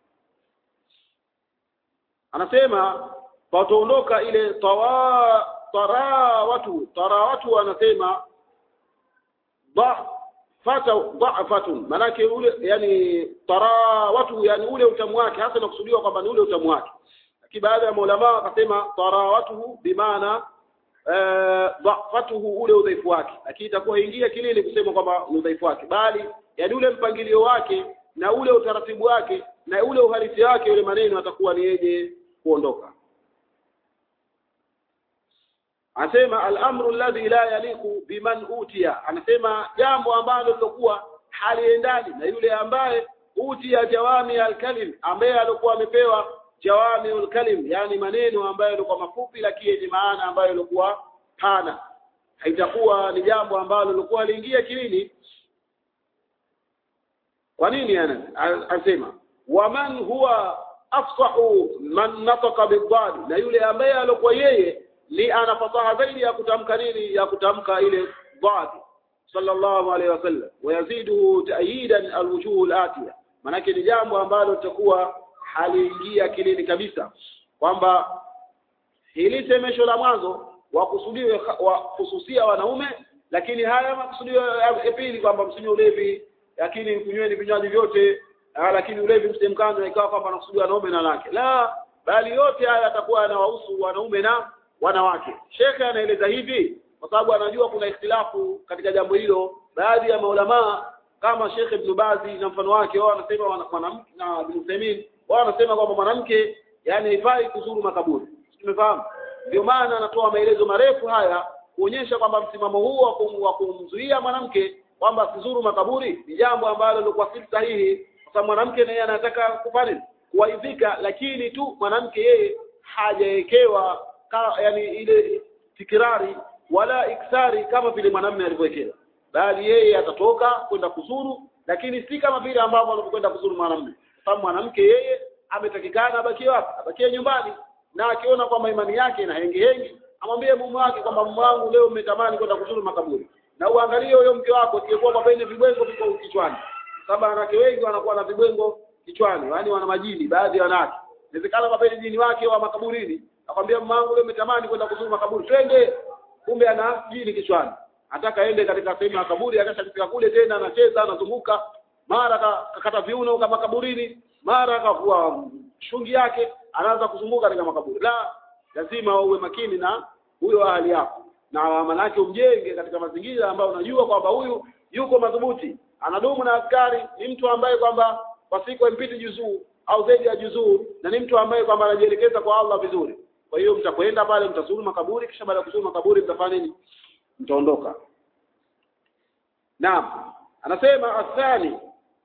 A: anasema pataondoka ile tawa tarawatu tarawatu anasema ba fata dha'fatun manake ule yani tarawatu yani ule utamu wake hasa nakusudiwa kwamba ni ule utamu wake lakini baada ya maulama akasema tarawatuhu bimaana dha'fatuhu ule udhaifu wake lakini itakuwa ingia kilini kusema kwamba ni udhaifu wake bali yani ule mpangilio wake na ule utaratibu wake na ule uhalisi wake ule maneno atakuwa ni yeje kuondoka anasema al-amru alladhi la yaliqu biman utiya anasema jambo ambalo lilokuwa haliendani na yule ambaye utiya jawami al-kalim ambaye alikuwa amepewa jawami al-kalim yani maneno ambayo yalikuwa mafupi lakini yenye maana ambayo yalikuwa pana haitakuwa ni jambo ambalo lilikuwa liingia kilini kwa nini ana anasema waman huwa afsahu man nataka bidad na yule ambaye alikuwa yeye ni ana fasaha zaidi ya kutamka nini ya kutamka ile dad sallallahu alaihi wasallam wayazidu ta'yidan alwujuh alatiya manake ni jambo ambalo litakuwa haliingia kilini kabisa kwamba hili semesho la mwanzo wakusudiwe wa hususia wanaume lakini haya makusudio ya pili kwamba msinywe ulevi lakini kunyweni vinywaji vyote ah, lakini ulevi msemkano ikawa kwamba anakusudia wanaume na wanawake la bali yote haya yatakuwa yanawahusu wanaume na wanawake shekhe anaeleza hivi kwa sababu anajua kuna ikhtilafu katika jambo hilo baadhi ya maulamaa kama Sheikh Ibn Bazi na mfano wake wao wanasema wana- mwanamke na Ibn Uthaymeen wao wanasema kwamba mwanamke yani haifai kuzuru makaburi tumefahamu ndio maana anatoa maelezo marefu haya kuonyesha kwamba msimamo huu wa kum- wa kumzuia mwanamke kwamba asizuru makaburi ni jambo ambalo lilikuwa si sahihi kwa sababu mwanamke naye anataka kufanya nini? kuwaidhika lakini tu mwanamke yeye hajawekewa ka- yani ile tikirari wala iksari kama vile mwanamume alivyowekewa bali yeye atatoka kwenda kuzuru lakini si kama vile ambavyo anapokwenda kuzuru mwanamume kwa sababu mwanamke yeye ametakikana abakie wapi abakie nyumbani na akiona kwamba imani yake ina hengi hengi amwambie mume wake kwamba mume wangu leo umetamani kwenda kuzuru makaburi na uangalie huyo mke wako siyekuwa kwamba ine vibwengo viko kichwani sababu wanawake wengi wanakuwa na vibwengo kichwani yaani wana majini baadhi ya wanawake inawezekana kwamba ile jini wake wa makaburini akwambia mume wangu leo umetamani kwenda kuzuru makaburi twende kumbe ana jini kichwani ataka aende katika sehemu ya kaburi akashafika kule tena anacheza anazunguka mara ka- kakata viuno kama kaburini mara akavua shungi yake anaanza kuzunguka katika makaburi la lazima uwe makini na huyo ahali yako na manake umjenge katika mazingira ambayo unajua kwamba huyu yuko madhubuti anadumu na askari ni mtu ambaye kwamba kwa siku hampiti juzuu au zaidi ya juzuu na ni mtu ambaye kwamba anajielekeza kwa Allah vizuri kwa hiyo mtakwenda pale mtazuru makaburi kisha baada ya kuzuru makaburi mtafanya nini mtaondoka Naam. Anasema athani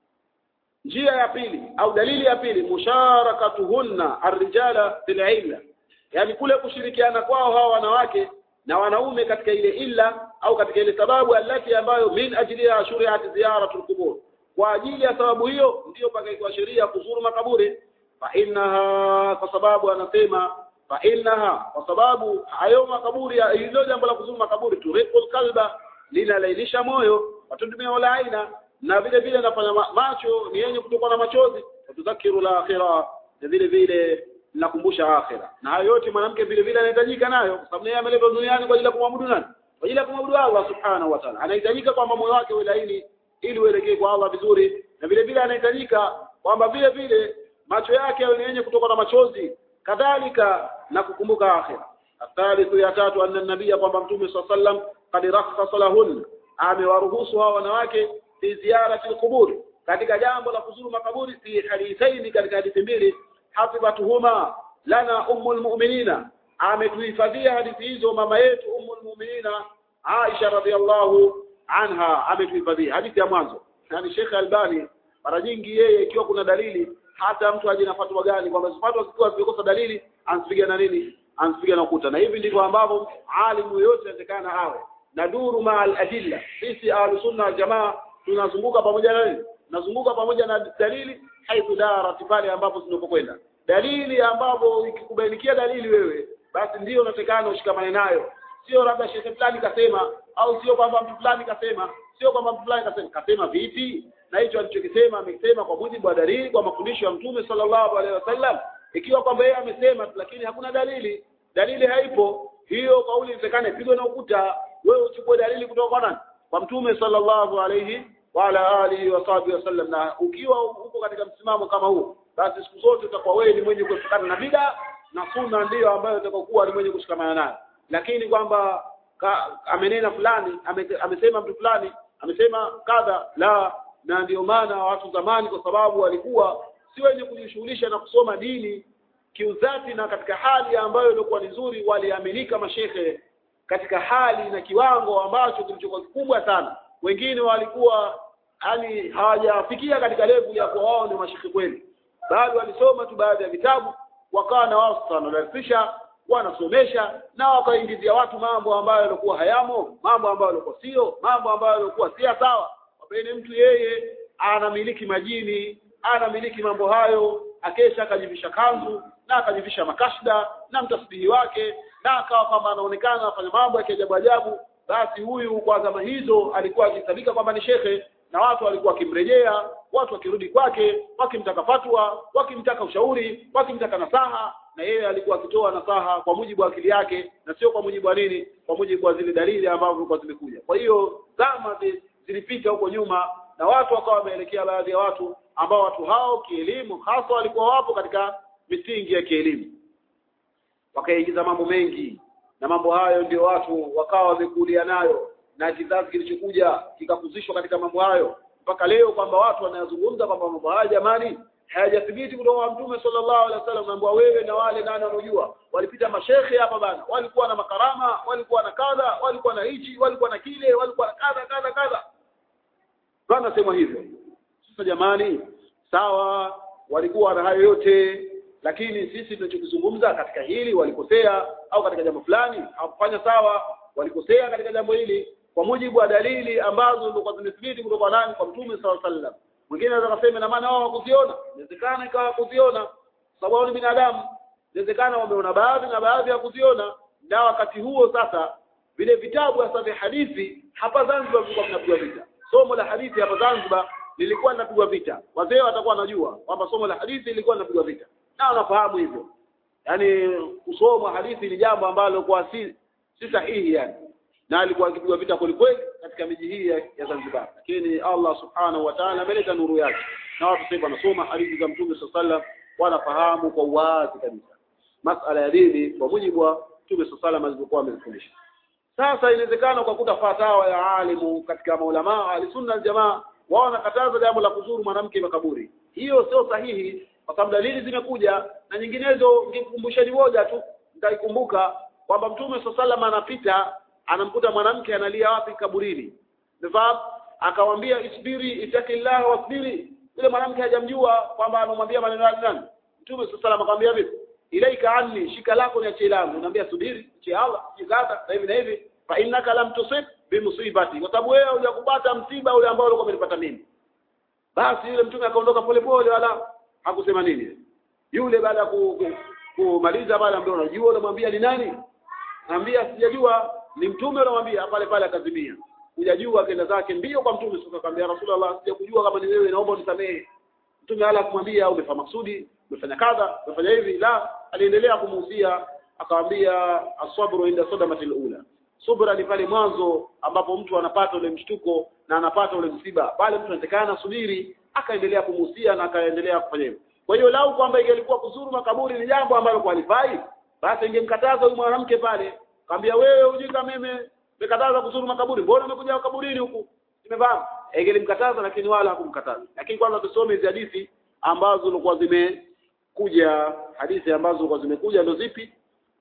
A: njia ya pili au dalili ya pili musharakatuhunna arrijala fil illa yani kule kushirikiana kwao hawa wanawake na wanaume katika ile illa au katika ile sababu alati ambayo min ajili ya shuriati ziyaratul qubur kwa ajili ya sababu hiyo ndiyo pakaitwa sheria kuzuru makaburi fa innaha kwa sababu anasema fa innaha kwa sababu hayo makaburi ya- hilo jambo la kuzuru makaburi turiqul qalba linalainisha moyo watundumia wala aina na vile vile nafanya ma- macho ni yenye kutokwa na machozi watudhakiru la akhira na vile vile linakumbusha akhira na hayo yote mwanamke vile vile anahitajika nayo kwa sababu yeye ameletwa duniani kwa ajili ya kumwabudu nani kwa ajili ya kumwabudu Allah subhanahu wa ta'ala anahitajika kwamba moyo wake uwe laini ili uelekee kwa Allah vizuri na vile vile anahitajika kwamba vile vile macho yake yawe ni yenye kutoka na machozi kadhalika na kukumbuka akhira athalithu ya tatu anna nabia kwamba mtume swalla sallam qad rakhasa lahun amewaruhusu hawa wanawake fi ziyarati alqubur katika jambo la kuzuru makaburi fi hadithaini katika hadithi mbili hafidhatuhuma lana ummul mu'minina ametuhifadhia hadithi hizo mama yetu ummul mu'minina Aisha radhiallahu anha ametuhifadhia hadithi ya mwanzo yani Sheikh Albani mara nyingi yeye ikiwa kuna dalili hata mtu aje na fatwa gani kwamba fatwa zikiwa zimekosa dalili anasipiga na nini anasipiga na ukuta na hivi ndivyo ambavyo alimu yote inawezekana awe na duru ma al-adilla sisi ahlus sunna wal jamaa tunazunguka pamoja na nini tunazunguka pamoja na dalili haithu darat pale ambapo tunapokwenda dalili ambapo ikikubainikia dalili wewe basi ndio unatakana ushikamane nayo sio labda shehe fulani kasema au sio kwamba mtu fulani kasema sio kwamba mtu fulani kasema kasema vipi na hicho alichokisema amesema kwa mujibu wa dalili kwa mafundisho ya mtume sallallahu alaihi wasallam ikiwa kwamba yeye amesema lakini hakuna dalili dalili haipo hiyo kauli inawezekana ipigwe na ukuta wewe uchukue dalili kutoka kwa nani kwa mtume sallallahu alaihi wa ala alihi wa sahbihi wasallam na ukiwa uko katika msimamo kama huu basi siku zote utakuwa wewe ni mwenye kuepukana na bid'a na sunna ndiyo ambayo utakokuwa ni mwenye kushikamana nayo lakini kwamba ka- amenena fulani ame, amesema mtu fulani amesema kadha la na ndio maana watu zamani kwa sababu walikuwa si wenye kujishughulisha na kusoma dini kiuzati na katika hali ambayo ilikuwa ni nzuri waliaminika mashehe katika hali na kiwango ambacho kilichokuwa kikubwa sana wengine walikuwa yani hawajafikia katika levu ya kuwa wao ni mashehe kweli bado walisoma tu baadhi ya vitabu wakawa na wao sasa wanadharisisha wanasomesha na wakaingizia watu mambo ambayo yalikuwa hayamo mambo ambayo yalikuwa sio mambo ambayo yalikuwa si sawa wapeni mtu yeye anamiliki majini anamiliki mambo hayo akesha akajivisha kanzu na akajivisha makashda na mtasbihi wake na akawa kwamba anaonekana afanya mambo ya kiajabu ajabu basi huyu kwa zama hizo alikuwa akihesabika kwamba ni shekhe na watu walikuwa wakimrejea watu wakirudi kwake wakimtaka fatwa wakimtaka ushauri wakimtaka nasaha na yeye alikuwa akitoa nasaha kwa mujibu wa akili yake na sio kwa mujibu wa nini kwa mujibu wa zile dalili ambazo zilikuwa zimekuja kwa hiyo zama zi- zilipita huko nyuma na watu wakawa wameelekea baadhi ya watu ambao watu hao kielimu hasa walikuwa wapo katika misingi ya kielimu wakaingiza mambo mengi na mambo hayo ndio watu wakawa wamekulia nayo na kizazi kilichokuja kikakuzishwa katika mambo hayo mpaka leo kwamba watu wanayazungumza kwamba mambo haya jamani hayajathibiti kutoka kwa mtume sallallahu alaihi wasallam naambia wewe na wale nani wanaojua walipita mashekhe hapa bana walikuwa na makarama walikuwa na kadha walikuwa na hichi walikuwa na kile walikuwa na kadha kadha kadha bana sema hivyo sasa jamani sawa walikuwa na hayo yote lakini sisi tunachokizungumza katika hili walikosea au katika jambo fulani hawakufanya sawa walikosea katika jambo hili kwa mujibu wa dalili ambazo zilikuwa zimethibiti kutoka nani kwa mtume sallallahu alaihi wasallam mwingine anaweza kusema na maana wao hawakuziona inawezekana ikawa kuziona sababu wao ni binadamu inawezekana wameona baadhi na baadhi ya kuziona na wakati huo sasa vile vitabu hasa vya hadithi hapa Zanzibar vilikuwa vinapigwa vita somo la hadithi hapa Zanzibar lilikuwa linapigwa vita wazee watakuwa wanajua kwamba somo la hadithi lilikuwa linapigwa vita na wanafahamu hivyo yani kusoma hadithi ni jambo ambalo kwa si si sahihi yani na alikuwa akipigwa vita kwelikweli katika miji hii ya, ya Zanzibar lakini Allah subhanahu wa ta'ala ameleta nuru yake na watu sasa wanasoma hadithi za Mtume sallallahu alaihi wasallam wanafahamu kwa uwazi kabisa masala ya dini kwa mujibu wa Mtume sallallahu alaihi wasallam alivyokuwa amefundisha sasa inawezekana ukakuta fatawa ya alimu katika maulama alisunna jamaa wao wanakataza jambo la kuzuru mwanamke makaburi hiyo sio sahihi kwa sababu dalili zimekuja na nyinginezo ngikumbusheni moja tu nitaikumbuka kwamba mtume sallallahu anapita anamkuta mwanamke analia wapi kaburini Nifahamu akamwambia isbiri itakillah wasbiri yule mwanamke hajamjua kwamba anamwambia maneno yake nani mtume sallallahu akamwambia vipi ilaika anni shika lako ni ache langu naambia subiri che Allah jikata na hivi na hivi fa innaka lam tusib bimusibati kwa sababu wewe hujakupata msiba ule ambao ulikuwa umenipata mimi basi yule mtume akaondoka polepole wala hakusema nini yule baada ya kumaliza pale ambaye unajua unamwambia ni nani naambia sijajua ni mtume unamwambia pale pale akazimia hujajua akaenda zake mbio kwa mtume sasa akamwambia rasulullah sijakujua kama ni wewe naomba unisamehe mtume hala kumwambia umefanya maksudi umefanya kadha umefanya hivi la aliendelea kumuhusia akamwambia asabru inda sadamatil ula subra ni pale mwanzo ambapo mtu anapata ule mshtuko na anapata ule msiba pale mtu anatakana subiri akaendelea kumuhusia na akaendelea kufanya hivyo kwa hiyo lau kwamba ingelikuwa kuzuru makaburi ni jambo ambalo kwalifai basi ingemkataza huyu mwanamke pale kaambia wewe ujika mimi nimekataza kuzuru makaburi mbona umekuja kaburini huku nimefahamu ingelimkataza lakini wala hakumkataza lakini kwanza tusome hizi hadithi ambazo zilikuwa zimekuja hadithi ambazo zilikuwa zimekuja ndio zipi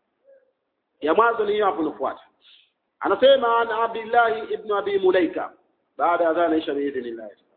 A: ya mwanzo ni hiyo hapo inafuata anasema ana Abdullah ibn Abi Mulaika baada ya adhana isha biidhnillah